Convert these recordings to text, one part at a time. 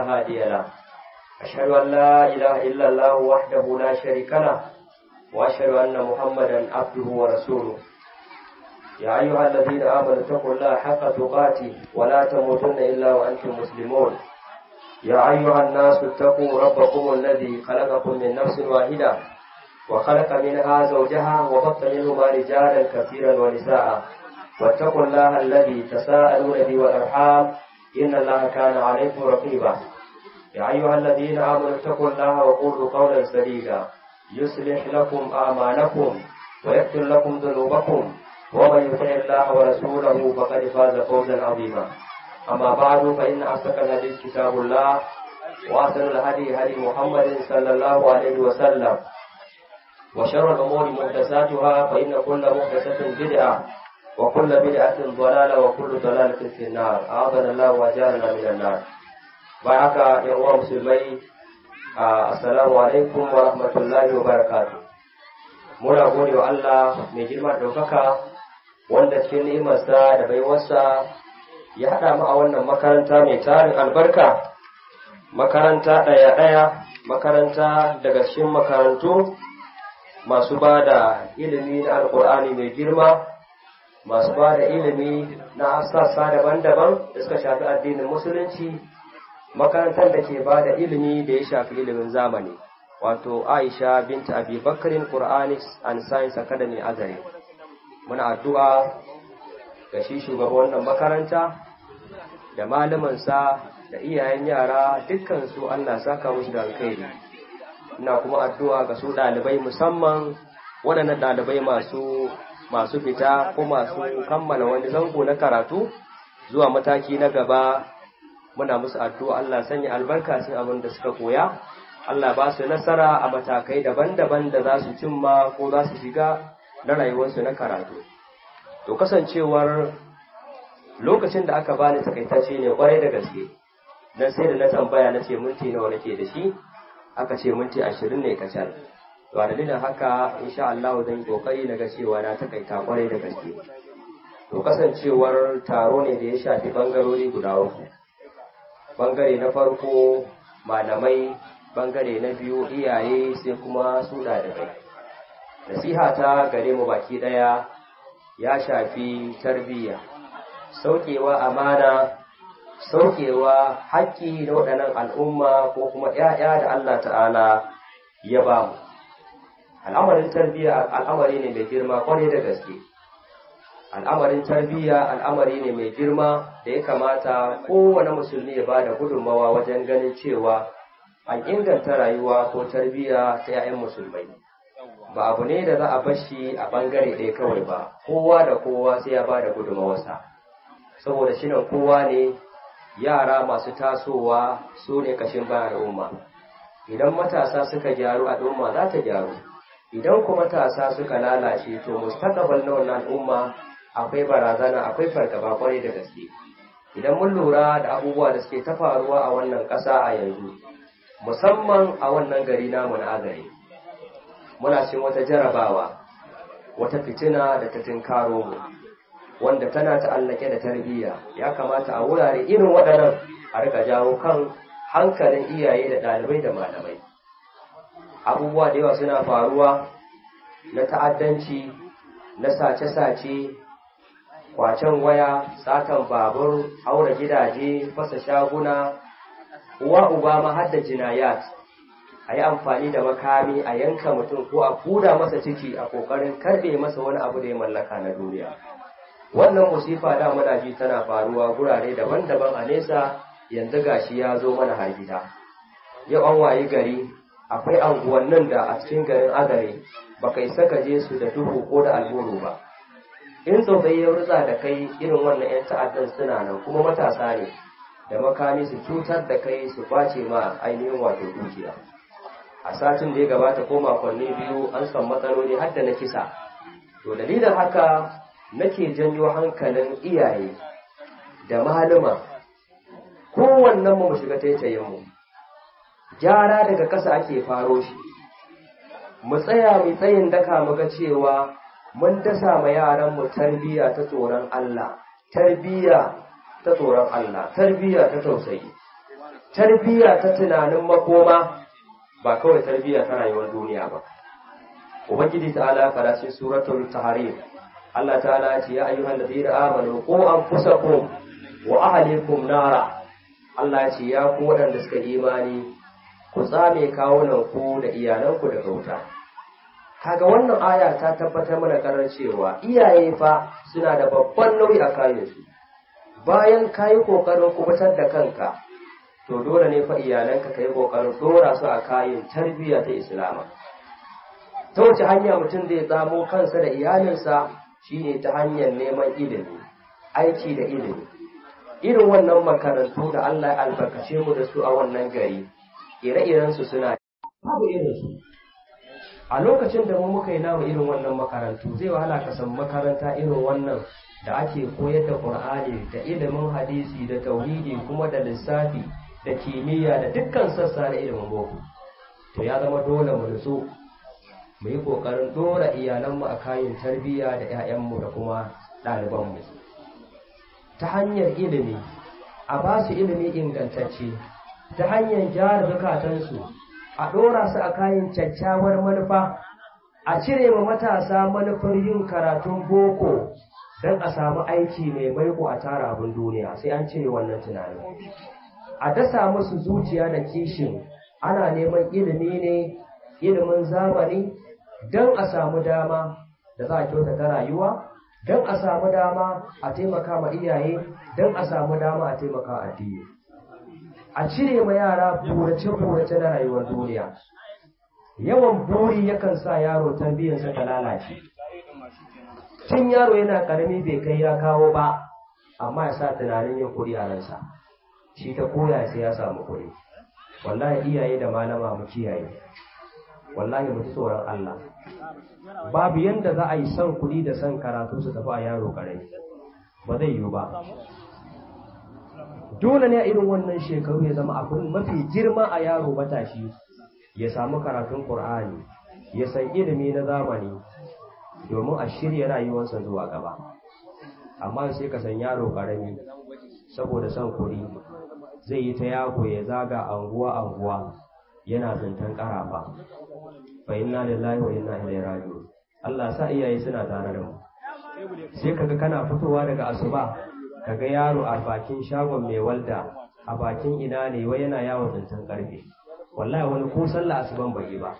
هادي له أشهد أن لا إله إلا الله وحده لا شريك له وأشهد أن محمدا عبده ورسوله يا أيها الذين آمنوا اتقوا الله حق تقاته ولا تموتن إلا وأنتم مسلمون يا أيها الناس اتقوا ربكم الذي خلقكم من نفس واحدة وخلق منها زوجها وبط منهما رجالا كثيرا ونساء واتقوا الله الذي تساءلون به والأرحام إن الله كان عليكم رقيبا يا أيها الذين آمنوا اتقوا الله وقولوا قولا سديدا يصلح لكم أعمالكم ويغفر لكم ذنوبكم ومن يطع الله ورسوله فقد فاز فوزا عظيما أما بعد فإن أصدق الحديث كتاب الله وأحسن الهدي هدي محمد صلى الله عليه وسلم وشر الأمور محدثاتها فإن كل محدثة بدعة وكل بدعة ضلالة وكل ضلالة في النار أعاذنا الله وأجارنا من النار بعك يا أمة مسلمي السلام عليكم ورحمة الله وبركاته muna gode wa Allah mai girma ɗaukaka wanda cikin ni'imarsa da baiwarsa ya haɗa mu a wannan makaranta mai tarin albarka makaranta ɗaya-ɗaya makaranta daga cikin makarantu masu ba da ilimi na alƙur'ani mai girma masu ba da ilimi na sassa daban-daban da suka shafi addinin musulunci makarantar da ke ba da ilimi da ya shafi ilimin zamani wato aisha binta abi bakarin quranic and science academy azare muna addu'a ga shi shugaban wannan makaranta da malamansa da iyayen yara dukkan su allah saka musu da alkhairi ina kuma addu'a ga su ɗalibai musamman waɗannan ɗalibai masu masu fita ko masu kammala wani zango na karatu zuwa mataki na gaba muna musu addu'a Allah sanya albarka cikin abin da suka koya Allah ba su nasara a matakai daban-daban da za su cimma ko za su shiga na rayuwarsu na karatu to kasancewar lokacin da aka bani takaitacce ne kwarai da gaske dan sai da na tambaya na ce minti nawa nake da shi aka ce minti ashirin ne kacal to a dalilin haka insha Allah zan yi kokari na ga cewa na takaita kwarai da gaske to kasancewar taro ne da ya shafi bangarori guda uku bangare na farko malamai bangare na biyu iyaye sai kuma su ɗalibai nasiha ta gare mu baki ɗaya ya shafi tarbiyya saukewa amana saukewa haƙƙi na waɗannan al'umma ko kuma ‘ya'ya da Allah ta'ala ya ba mu al'amarin tarbiyya al'amari ne mai girma kwarai da gaske al'amarin tarbiyya al'amari ne mai girma da ya kamata kowane musulmi ya bada gudunmawa wajen ganin cewa an inganta rayuwa ko tarbiyya ta 'ya'yan musulmai ba abu ne da za a bashi a bangare ɗaya kawai ba kowa da kowa sai ya bada gudunmawarsa saboda shi kowa ne yara masu tasowa su ne kashin bayan al'umma idan matasa suka gyaru al'umma za ta gyaru idan kuma matasa suka lalace to mustaqbal na wannan al'umma akwai barazana akwai fargaba kwarai da gaske idan mun lura da abubuwa da suke ta faruwa a wannan ƙasa a yanzu musamman a wannan gari namu na agare muna cin wata jarabawa wata fitina da ta tinkaro mu wanda tana ta'allake da tarbiyya ya kamata a wurare irin waɗannan a rika jawo kan hankalin iyaye da ɗalibai da malamai abubuwa da yawa suna faruwa na ta'addanci na sace-sace kwacen waya satan babur haura gidaje fasa shaguna uwa uba ma hadda jinayat a yi amfani da makami a yanka mutum ko a kuda masa ciki a kokarin karbe masa wani abu da ya mallaka na duniya wannan musifa da muna ji tana faruwa gurare daban-daban a nesa yanzu gashi ya zo mana har gida yau an wayi gari akwai anguwannin da a cikin garin agare ba kai saka je su da duhu ko da alburu ba in tsotsai ya rutsa da kai irin wannan 'yan ta'addan suna nan kuma matasa ne da makami su cutar da kai su kwace ma ainihin wato dukiya a satin da ya gabata ko makonni biyu an san matsaloli har da na kisa to dalilin haka nake janyo hankalin iyaye da malama kowannen mu shiga taitayen mu gyara daga ƙasa ake faro shi mu tsaya mu tsayin daka mu ga cewa mun dasa ma yaran mu tarbiyya ta tsoron Allah tarbiyya ta tsoron Allah tarbiyya ta tausayi tarbiyya ta tunanin makoma ba kawai tarbiyya ta rayuwar duniya ba ubangiji ta'ala fara cikin suratul tahrim Allah ta'ala ya ce ya ayyuhal ladina amanu qu anfusakum wa ahlikum nara Allah ya ce ya ku waɗanda suka imani ku tsame kawunan ku da iyalanku da wuta kaga wannan aya ta tabbatar mana karar cewa iyaye fa suna da babban nauyi a kayansu bayan ka yi ƙoƙarin kubutar da kanka to dole ne fa iyalanka ka yi ƙoƙarin dora su a kayan tarbiyya ta islama ta wace hanya mutum zai tsamo kansa da iyalinsa shine ta hanyar neman ilimi aiki da ilimi irin wannan makarantu da Allah ya albarkace mu da su a wannan gari ire-irensu suna babu irinsu a lokacin da mu muka yi namu irin wannan makarantu zai wahala ka san makaranta irin wannan da ake koyar da Qur'ani da ilimin hadisi da tauhidi kuma da lissafi da kimiyya da dukkan sassa na ilimin boko to ya zama dole mu nutsu mu yi kokarin dora iyalanmu a kayan tarbiyya da 'ya'yanmu da kuma ɗalibanmu ta hanyar ilimi a ba su ilimi ingantacce ta hanyar gyara zukatansu a ɗora su a kayan kyakkyawar manufa a cire ma matasa manufar yin karatun boko don a samu aiki mai maiko a tara abin duniya sai an cire wannan tunanin a dasa musu zuciya da kishin ana neman ilimi ne ilimin zamani don a samu dama da za a kyautata rayuwa don a samu dama a taimaka ma iyaye don a samu dama a taimaka addini a cire ma yara burace-burace na rayuwar duniya yawan buri yakan sa yaro tarbiyyarsa ta lalace tun yaro yana karami bai kai ya kawo ba amma ya sa tunanin yin kuɗi a ransa shi ta koya sai ya samu kuɗi wallahi iyaye da malama mu kiyaye wallahi mu ji tsoron Allah babu yanda za a yi son kuɗi da son karatu su tafi a yaro karami ba zai yiwu ba dole ne a irin wannan shekaru ya zama abin mafi girma a yaro matashi ya samu karatun Qur'ani ya san ilimi na zamani domin a shirya rayuwarsa zuwa gaba amma sai ka san yaro karami saboda son kuɗi zai yi ta yago ya zaga anguwa anguwa yana zantan karafa fa inna lillahi wa inna ilaihi raji'un Allah sa iyaye suna tare da mu sai kaga kana fitowa daga asuba kaga yaro a bakin shagon mai walda a bakin ina ne wai yana yawon zantan karfe wallahi wani ko sallah asuban bai ba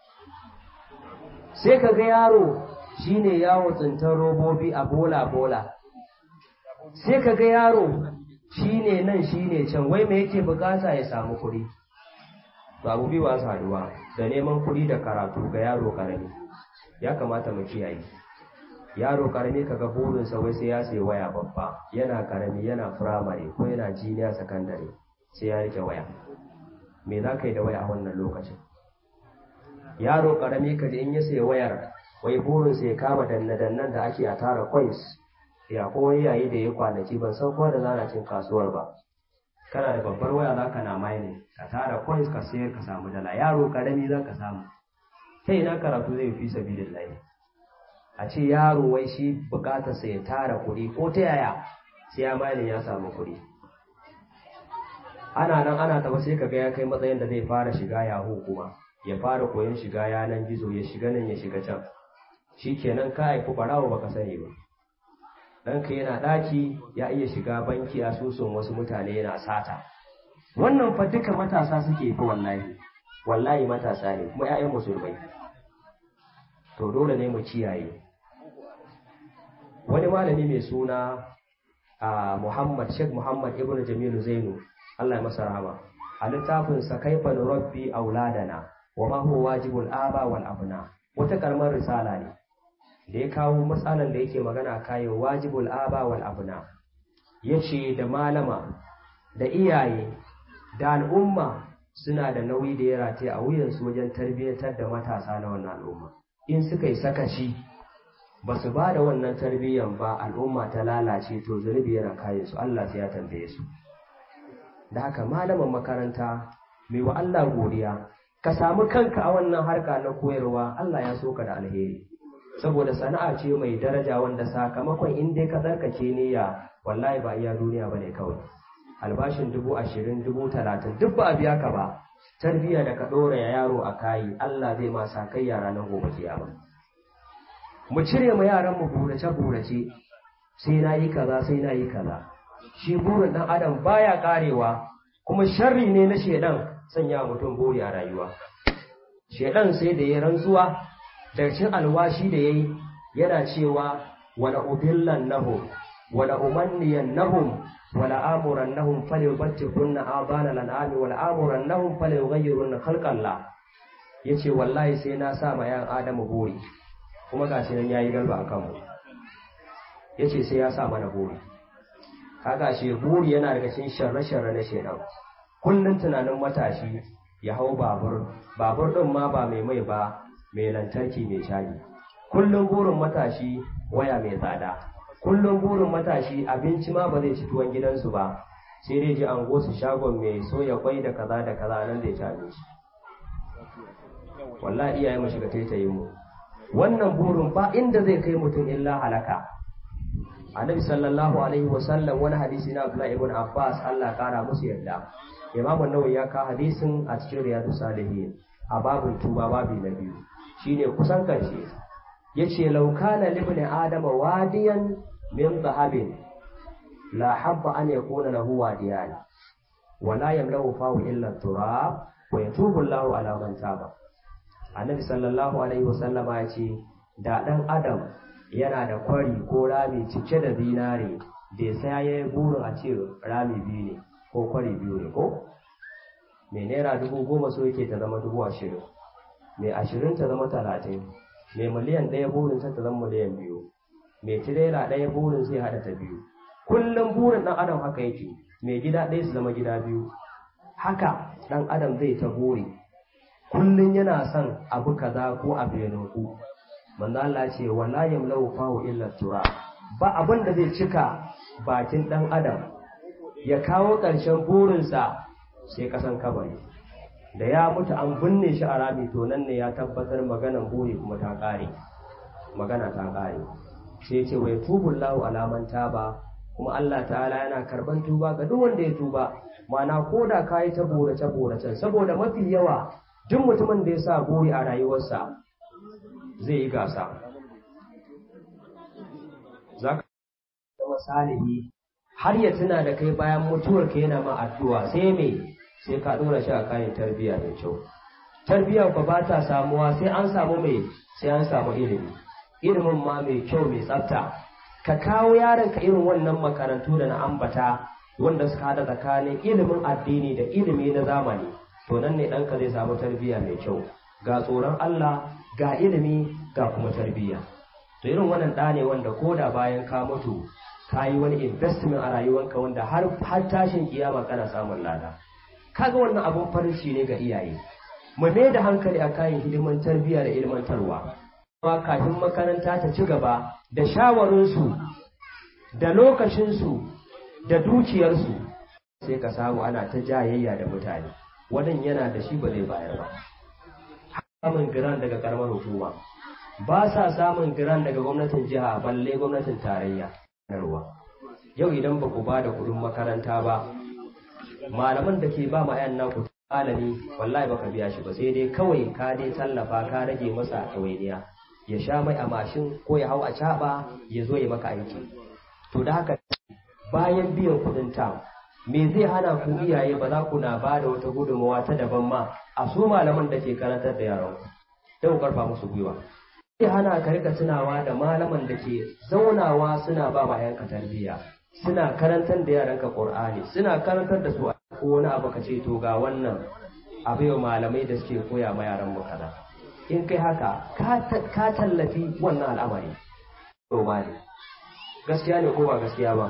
sai kaga yaro shine yawo tsintar robobi a bola bola sai kaga yaro shine nan shine can wai me yake bukata ya samu kuɗi to abu biyu ba su haduwa da neman kuɗi da karatu ga yaro karami ya kamata mu kiyaye yaro karami kaga burinsa wai sai ya sayi waya babba yana karami yana firamare ko yana jiniya sakandare sai ya rike waya me za ka yi da waya a wannan lokacin yaro karami kaji in ya sayi wayar wai burinsa ya kama danne-dannen da ake a tara coins ya ko yayi da ya kwanaki ban san ko da zana cin kasuwar ba kana da babbar waya za ka na mining ka tara coins ka sayar ka samu dala yaro karami za ka samu ta ina karatu zai fi sabilillahi a ce yaro wai shi bukatarsa ya tara kuɗi ko ta yaya sai ya mining ya samu kuɗi ana nan ana taba sai kaga ya kai matsayin da zai fara shiga yahu kuma ya fara koyon shiga yanan gizo ya shiga nan ya shiga can shikenan ka haifi barawo baka sani ba ɗanka yana ɗaki ya iya shiga banki asusun wasu mutane yana sata wannan fa duka matasa suke fi wallahi wallahi matasa ne kuma 'ya'yan musulmai to dole ne mu kiyaye wani malami mai suna a Muhammad Sheikh Muhammad Ibn Jamilu Zainu Allah ya masa rahama a littafin sa kaifa rabbi auladana wa ma huwa wajibul aba wal abna wata karamar risala ne da ya kawo matsalan da yake magana kayan wajibul aba wal abna yace da malama da iyaye da al'umma suna da nauyi da ya rataye a wuyansu wajen tarbiyyantar da matasa na wannan al'umma in suka yi sakaci ba su ba da wannan tarbiyyan ba al'umma ta lalace to zunubi yana kayan su Allah sai ya tambaye su da haka malaman makaranta mai wa Allah godiya ka samu kanka a wannan harka na koyarwa Allah ya so ka da alheri saboda sana'a ce mai daraja wanda sakamakon in dai ka tsarkake niyya wallahi ba iya duniya bane kawai albashin dubu ashirin dubu talatin duk ba a biya ka ba tarbiyya da ka ɗora ya yaro a kayi Allah zai ma sa kai yara nan gobe kiyama mu cire ma yaran mu burace burace sai na yi kaza sai na yi kaza shi burin ɗan adam baya karewa kuma sharri ne na shedan sanya mutum buri a rayuwa shedan sai da ya rantsuwa daga cikin alwashi da yayi yana cewa wala udillan nahum wala umanniyan nahum wala amuran nahum falyubattikunna abana lan'ami wala amuran nahum falyughayyirunna khalqallah yace wallahi sai na sa ma yan adamu buri kuma gashi nan yayi galba akan mu yace sai ya sa mana buri kaga shi buri yana daga cikin sharre-sharre na shedan kullun tunanin matashi ya hau babur babur din ma ba mai mai ba mai lantarki mai caji kullun burin matashi waya mai tsada kullun burin matashi abinci ma ba zai ci tuwon gidansu ba sai dai ji an gosu shagon mai soya kwai da kaza da kaza nan zai ci abinci wallahi iyaye mu shiga taitaye mu wannan burin ba inda zai kai mutum illa halaka annabi sallallahu alaihi wasallam wani hadisi na Abdullah ibn Abbas Allah kara musu yarda Imam an-Nawawi ya ka hadisin a cikin Riyadus Salihin a babun tuba babi na biyu shine kusan karshe yace law kana libni adama wadiyan min dhahabin la habba an yakuna lahu wadiyan wala yamlahu fahu illa turab wa yatubu Allahu ala man taba Annabi sallallahu alaihi wasallama yace da dan adam yana da kwari ko rami cike da zinare da sai ya yi burin a ce rami biyu ne ko kwari biyu ne ko mai naira dubu goma so yake ta zama dubu ashirin mai ashirin ta zama talatin mai miliyan ɗaya burin ta zama miliyan biyu mai tirela ɗaya burin sai haɗa ta biyu kullum burin ɗan adam haka yake mai gida ɗaya su zama gida biyu haka ɗan adam zai ta buri kullum yana son abu kaza ko abu ya nuku manzo Allah ce wala yamlau fahu illa tura ba abin da zai cika bakin dan adam ya kawo ƙarshen burinsa sai kasan kabari da ya mutu an binne shi a rami to nan ne ya tabbatar maganan buri kuma ta ƙare magana ta ƙare sai ce wai tubullahu alaman taba kuma Allah ta'ala yana karban tuba ga duk wanda ya tuba mana ko da ka yi ta borace boracen saboda mafi yawa duk mutumin da ya sa buri a rayuwarsa zai yi gasa za ka zama salihi har ya tuna da kai bayan mutuwar ka yana ma addu'a sai me sai ka dora shi a kayan tarbiyya mai kyau tarbiyya ba ba ta samuwa sai an samu mai sai an samu ilimi ilimin ma mai kyau mai tsafta ka kawo yaron ka irin wannan makarantu da na ambata wanda suka hada tsakanin ilimin addini da ilimi na zamani to nan ne ɗanka zai samu tarbiyya mai kyau ga tsoron Allah ga ilimi ga kuma tarbiyya to irin wannan ɗa ne wanda ko da bayan ka mutu ka yi wani investment a rayuwanka wanda har har tashin kiyama kana samun lada kaga wannan abun farin ne ga iyaye mu mai da hankali a kayan hidiman tarbiyya da ilmantarwa kuma kafin makaranta ta ci gaba da shawarinsu da lokacinsu da dukiyarsu sai ka samu ana ta jayayya da mutane wadan yana da shi ba zai bayar ba samun giran daga karamar hukuma ba sa samun giran daga gwamnatin jiha balle gwamnatin tarayya ruwa yau idan ba ku ba da kudin makaranta ba malaman da ke ba ma yan naku malami wallahi baka biya shi ba sai dai kawai ka dai tallafa ka rage masa ɗawainiya ya sha mai a mashin ko ya hau a caɓa ya zo ya maka aiki to da haka bayan biyan kuɗin ta me zai hana ku iyaye ba za ku na ba da wata gudunmawa ta daban ma a su malaman da ke karantar da yaran ku don ku karfa musu gwiwa zai hana ka rika tunawa da malaman da ke zaunawa suna ba ma yanka tarbiyya suna karantar da yaranka qur'ani suna karantar da su ko wani abu ka ce to ga wannan abu yau malamai da suke koya ma yaran mu kaza in kai haka ka tallafi wannan al'amari to ba ne gaskiya ne ko ba gaskiya ba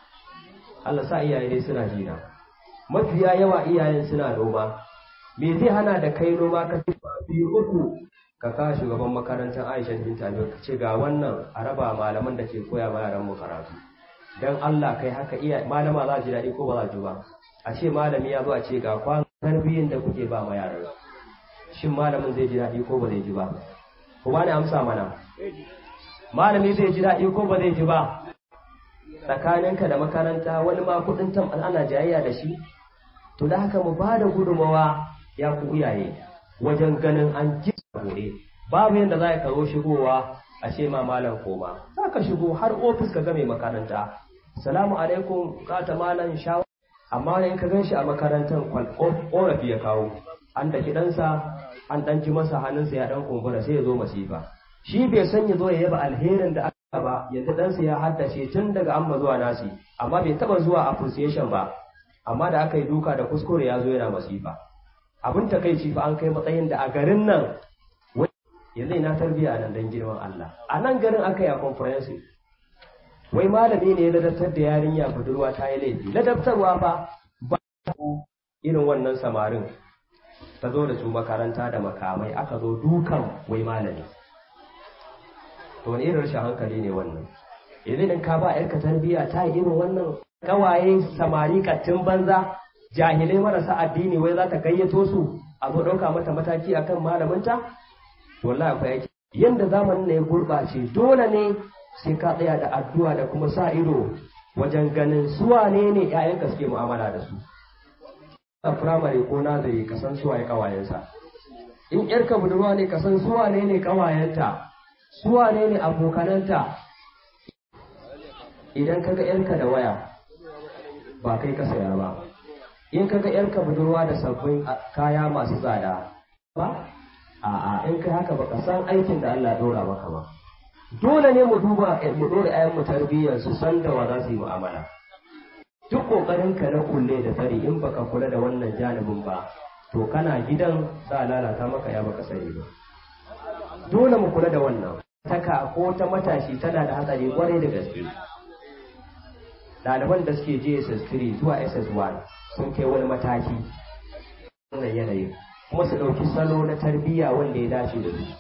Allah sa iyaye dai suna jina mafiya yawa iyayen suna noma me zai hana da kai noma ka biyu uku ka ka shugaban makarantar Aisha bin Tabi ka ce ga wannan a raba malaman da ke koya ma yaran mu karatu dan Allah kai haka iya malama za ji daɗi ko ba za ji ba a ce malami ya zo a ce ga kwan tarbiyyar da kuke ba ma yaran shin malamin zai ji daɗi ko ba zai ji ba ku ba ni amsa mana malami zai ji daɗi ko ba zai ji ba tsakaninka da makaranta wani ma kudin tam ana jayayya da shi to da haka mu ba da gudunmawa ya ku iyaye wajen ganin an ji gore babu yadda za ka zo shigowa a ce ma malam koma za ka shigo har ofis ka ga mai makaranta salamu alaikum kata malam shawa amma in ka ganshi a makarantar korafi ya kawo an da ɗansa an ɗan ji masa hannunsa ya ɗan kumbura sai ya zo masifa shi bai san ya zo ya yaba alherin da aka ba yanzu ɗansa ya haddace tun daga amma zuwa nasi amma bai taɓa zuwa appreciation ba amma da aka yi duka da kuskure ya zo yana masifa abin takaici fa an kai matsayin da a garin nan yanzu ina tarbiya nan dan girman Allah a nan garin aka yi a comprehensive wai malami ne ya ladabtar da yarinya budurwa ta yi laifi ladabtarwa fa ba irin wannan samarin ta zo da su makaranta da makamai aka zo dukan wai malami to wani irin rashin hankali ne wannan yanzu idan ka ba yarka tarbiya ta yi irin wannan kawaye samari kattin banza jahilai marasa addini wai za ta gayyato su a zo ɗauka mata mataki akan malaminta wallahi akwai aiki yanda zamanin ne ya gurɓace dole ne sai ka tsaya da addu'a da kuma sa ido wajen ganin su wane ne ƴaƴanka suke mu'amala da su a firamare ko nazari ka san suwaye kawayensa in ƴarka budurwa ne ka san suwane ne kawayenta suwane ne abokananta idan kaga ƴarka da waya ba kai ka saya ba in kaga ƴarka budurwa da sabbin kaya masu tsada ba a'a in kai haka baka san aikin da Allah ya dora maka ba dole ne mu duba mu dora ayan mu tarbiyyar su san da wa za su yi mu'amala duk kokarin ka na kulle da tsari in baka kula da wannan janibin ba to kana gidan za a lalata maka ya baka sani ba dole mu kula da wannan taka ko ta matashi tana da hatsari kwarai da gaske ɗaliban da suke je SS3 zuwa SS1 sun kai wani mataki wannan yanayin kuma su ɗauki salo na tarbiyya wanda ya dace da su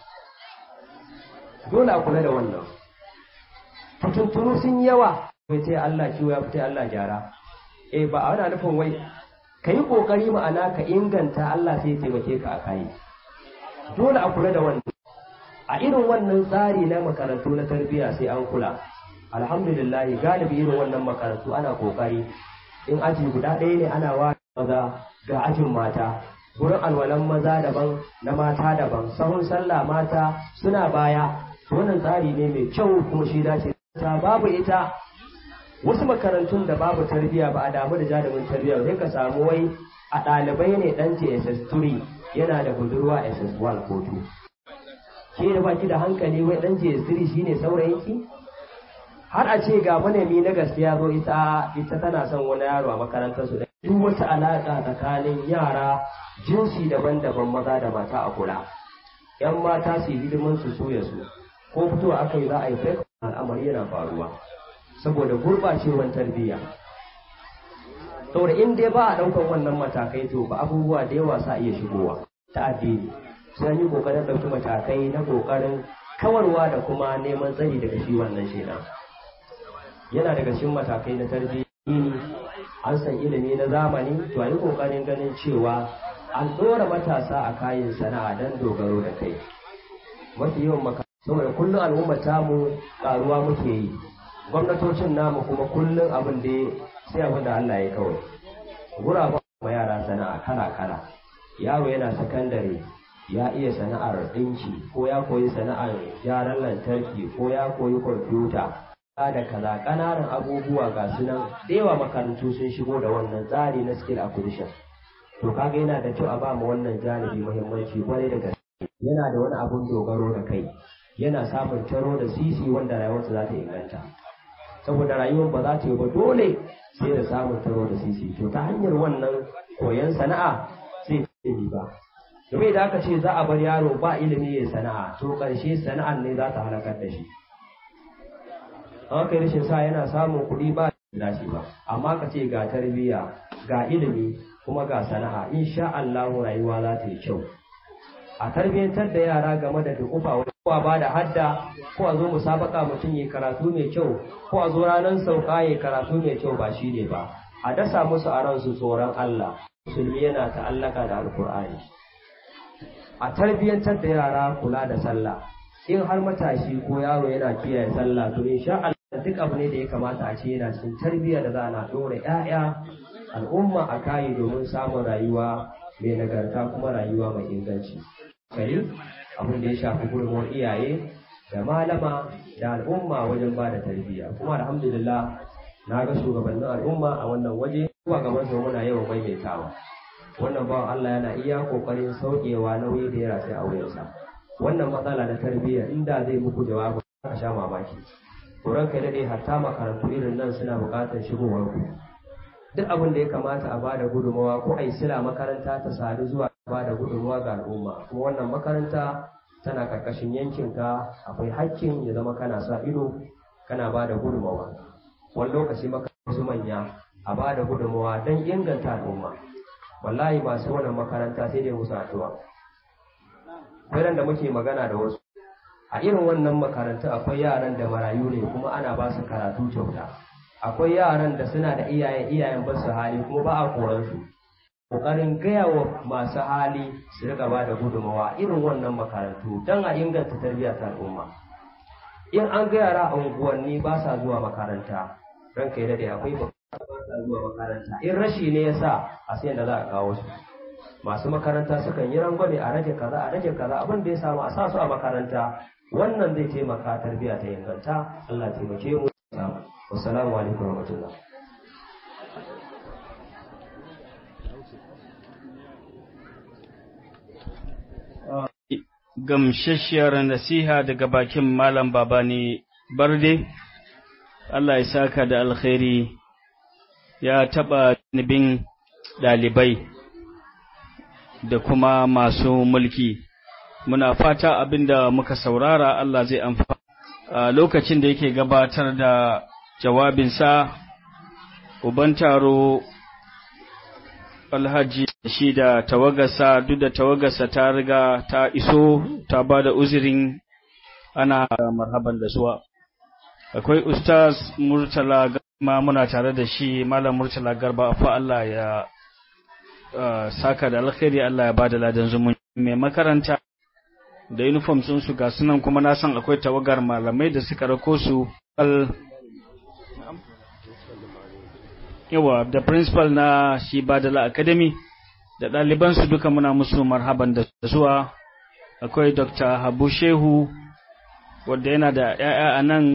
dole a kula da wannan fitintunu sun yawa bai ce Allah kiwo ya fita Allah gyara eh ba a wani nufin wai ka yi ƙoƙari ma'ana ka inganta Allah sai taimake ka a kayi dole a kula da wannan a irin wannan tsari na makarantu na tarbiyya sai an kula alhamdulillah galibi irin wannan makarantu ana ƙoƙari in aji guda ɗaya ne ana wa maza ga ajin mata wurin alwalan maza daban na mata daban sahun sallah mata suna baya wannan tsari ne mai kyau kuma shi dace ta babu ita wasu makarantun da babu tarbiyya ba a damu da jarumin tarbiyya sai ka samu wai a ɗalibai ne ɗan ce SS3 yana da budurwa SS1 ko 2 ke da baki da hankali wai ɗan ce SS3 shine saurayinki har a ce ga manemi na gaskiya zo ita ita tana son wani yaro a makarantar su duk wata alaƙa tsakanin yara jinsi daban-daban maza da mata a kula yan mata su yi hidimin su soya su ko fitowa aka yi za a yi fake al'amari yana faruwa saboda gurɓacewar tarbiyya saboda in dai ba a ɗaukar wannan matakai to ba abubuwa da yawa sa iya shigowa ta addini sai yi ƙoƙarin ɗauki matakai na ƙoƙarin kawarwa da kuma neman tsari daga shi wannan shaidan yana daga cikin matakai na tarbiyya an san ilimi na zamani to a yi ƙoƙarin ganin cewa an ɗora matasa a kayan sana'a don dogaro da kai mafi yawan maka saboda kullum al'ummar tamu ƙaruwa muke yi gwamnatocin namu kuma kullum abin da sai abin da Allah ya kawai guraben ma yara sana'a kala kala yaro yana sakandare ya iya sana'ar ɗinki ko ya koyi sana'ar gyaran lantarki ko ya koyi kwamfuta da kaza ƙananan abubuwa ga su nan da yawa makarantu sun shigo da wannan tsari na skill acquisition to kaga yana da kyau a ba mu wannan janibi muhimmanci kwarai da gaske yana da wani abun dogaro da kai yana samun taro da sisi wanda rayuwarsa za ta inganta saboda rayuwar ba za ta yi ba dole sai da samun taro da sisi to ta hanyar wannan koyon sana'a sai ta yi ba domin da aka ce za a bar yaro ba ilimi ya sana'a to ƙarshe sana'ar ne za ta halakar da shi an kai rashin sa yana samun kuɗi ba da shi ba amma ka ce ga tarbiyya ga ilimi kuma ga sana'a insha Allah rayuwa za ta yi kyau a tarbiyyantar da yara game da dukufa ko ba da hadda ko a zo musabaka mutum yi karatu mai kyau ko a zo ranar sauka yi karatu mai kyau ba shi ne ba a dasa musu a ransu tsoron Allah musulmi yana ta'allaka da alkur'ani a tarbiyyantar da yara kula da sallah in har matashi ko yaro yana kiyaye sallah to insha Allah duk abu ne da ya kamata a ce yana cikin tarbiyya da za a na ɗora 'ya'ya al'umma a kayi domin samun rayuwa mai nagarta kuma rayuwa mai inganci kare abin da ya shafi gudunmuwar iyaye da malama da al'umma wajen ba da tarbiyya kuma alhamdulillah na ga shugabannin al'umma a wannan waje kuma gaban su muna yawan maimaitawa wannan bawan Allah yana iya kokarin saukewa nauyi da ya rataya a wuyansa wannan matsala na tarbiyya inda zai muku jawabi ka sha mamaki Koran kai daɗe hatta makarantu irin nan suna buƙatar shigowar ku duk abin da ya kamata a bada gudunmawa ko a yi sila makaranta ta sadu zuwa bada gudunmawa ga al'umma kuma wannan makaranta tana karkashin yankinka akwai hakkin ya zama kana sa ido kana bada gudunmawa wani lokaci makarantu manya a bada gudunmawa don inganta al'umma wallahi masu wannan makaranta sai dai musu addu'a akwai da muke magana da wasu a irin wannan makarantu akwai yaran da marayu ne kuma ana ba su karatu kyauta akwai yaran da suna da iyaye iyayen ba su hali kuma ba a koran su kokarin gaya wa masu hali su rika ba da gudunmawa irin wannan makarantu don a inganta tarbiyya ta al'umma in an ga yara a unguwanni ba sa zuwa makaranta ranka ya dade akwai ba sa zuwa makaranta in rashi ne yasa a sai da za a kawo su masu makaranta sukan yi rangwame a rage kaza a rage kaza abin da ya samu a sa su a makaranta wannan zai taimaka tarbiyya ta inganta Allah taimake mu wassalamu alaikum warahmatullah gamsasshiyar nasiha daga bakin malam babani barde Allah ya saka da alkhairi ya taɓa nibin ɗalibai da kuma masu mulki muna fata abinda muka saurara Allah zai amfana a lokacin da yake gabatar da jawabinsa uban taro alhaji shi da tawagarsa duk da tawagarsa ta riga ta iso ta ba da uzirin ana marhaban da zuwa akwai ustaz murtala ma muna tare da shi malam murtala garba fa Allah ya saka da alkhairi Allah ya ba da ladan zumunci mai makaranta da uniform sun su ga sunan kuma na san akwai tawagar malamai da suka rako su al yawa da principal na shi Badala Academy da ɗaliban su duka muna musu marhaban da zuwa akwai Dr. Habu Shehu wanda yana da ƴaƴa a nan